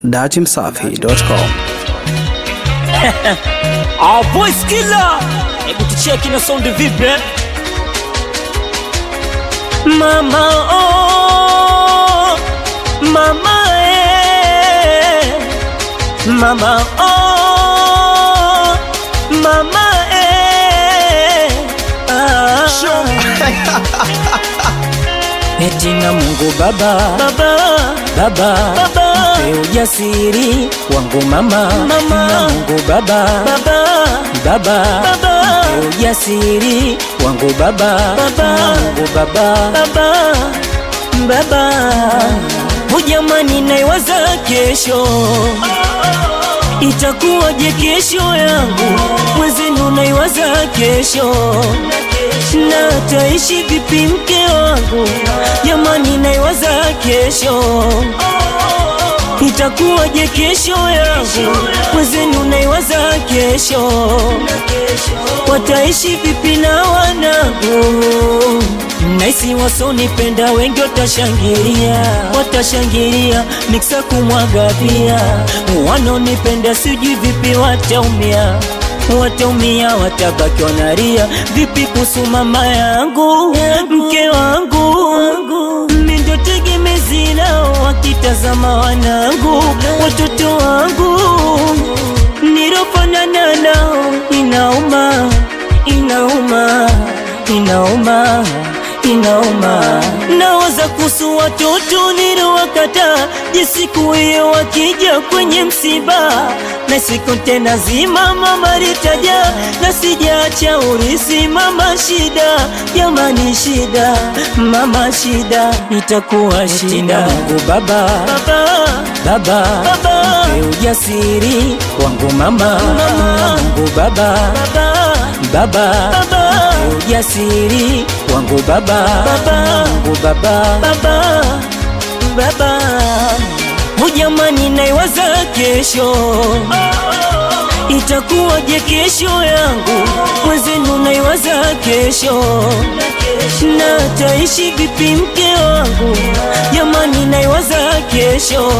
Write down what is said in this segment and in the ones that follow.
datimsafi.com. Our voice killer. Hebu tucheki na sound vipi? eh? Mama oh, mama eh, mama oh, mama eh. Ah. Eti na Mungu Baba, Baba, Baba, Baba, mpe ujasiri wangu mama, mama, na Mungu Baba, Baba, Baba, Baba, mpe ujasiri wangu Baba, Baba, na Mungu Baba, Baba, Baba, hujamani naiwaza kesho itakuwaje kesho yangu, mwezenu naiwaza kesho na taishi vipi mke wangu, jamani naiwaza kesho itakuwaje kesho yangu, mwezenu naiwaza kesho wataishi vipi na wanangu naisi wasonipenda wengi watashangilia, watashangilia miksa kumwaga pia, wanaonipenda sijui vipi wataumia wataumia watabaki wanalia vipi kuhusu mama yangu mke wangu mi ndo tegemezi lao wakitazama wanangu watoto wangu nirofanana nao inauma inauma inauma inauma nawaza kuhusu watoto nilowakata je siku hiyo wakija kwenye msiba na siku tena zima mama litaja na sijaacha urisi mama shida jamani shida mama shida itakuwa shida Mungu baba baba baba baba mpe ujasiri wangu mama mama Mungu baba baba baba baba mpe ujasiri wangu baba baba Mungu baba baba baba hujamani naiwaza kesho itakuwaje kesho yangu mwezenu naiwaza kesho na taishi vipi mke wangu jamani naiwaza kesho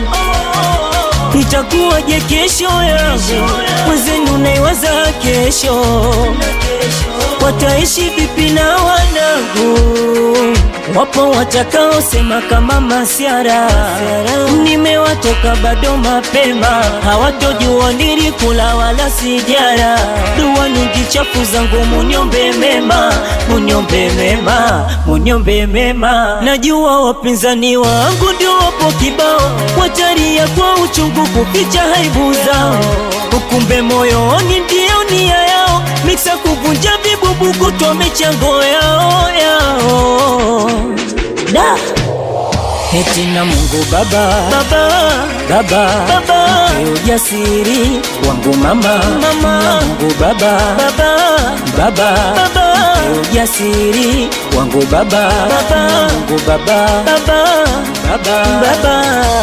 itakuwaje kesho yangu mwezenu naiwaza kesho wataishi vipi na wanangu wapo watakaosema kama masiara nimewatoka bado mapema hawatojua nilikula wala sijara dua nyingi chafu zangu munyombe mema munyombe mema munyombe mema najua wapinzani wangu ndio wapo kibao wataria kwa uchungu kuficha haibu zao ukumbe moyoni ndio nia yao miksa kuvunja vibubu kutwa michango yao yao da Eti na Mungu Baba Baba Baba Baba mpe ujasiri wangu mama mama na Mungu Baba Baba Baba Baba mpe ujasiri wangu Baba Baba na Mungu Baba Baba Baba Baba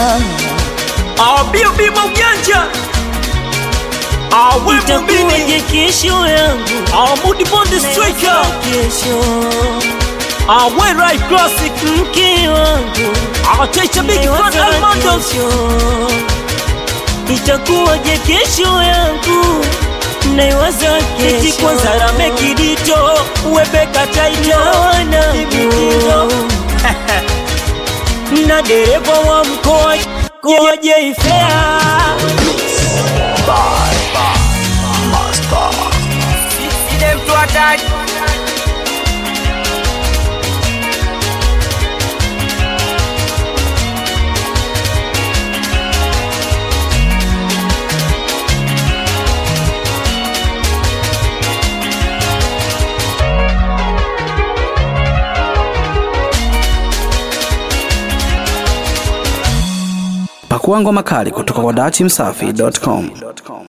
Abio bima ujanja Awe mubini itakuwaje kesho yangu Amudi bonde striker kesho Awe right classic mke wangu Atecha big fan Almondos itakuwaje kesho yangu naiwaza Kiti kesho kwanza rame kidito Webeka taito na wanangu Na dereva wa mkoa Koje Fair Sisi mtu hatari Pakua ngoma kali kutoka kwa datimsafi.com.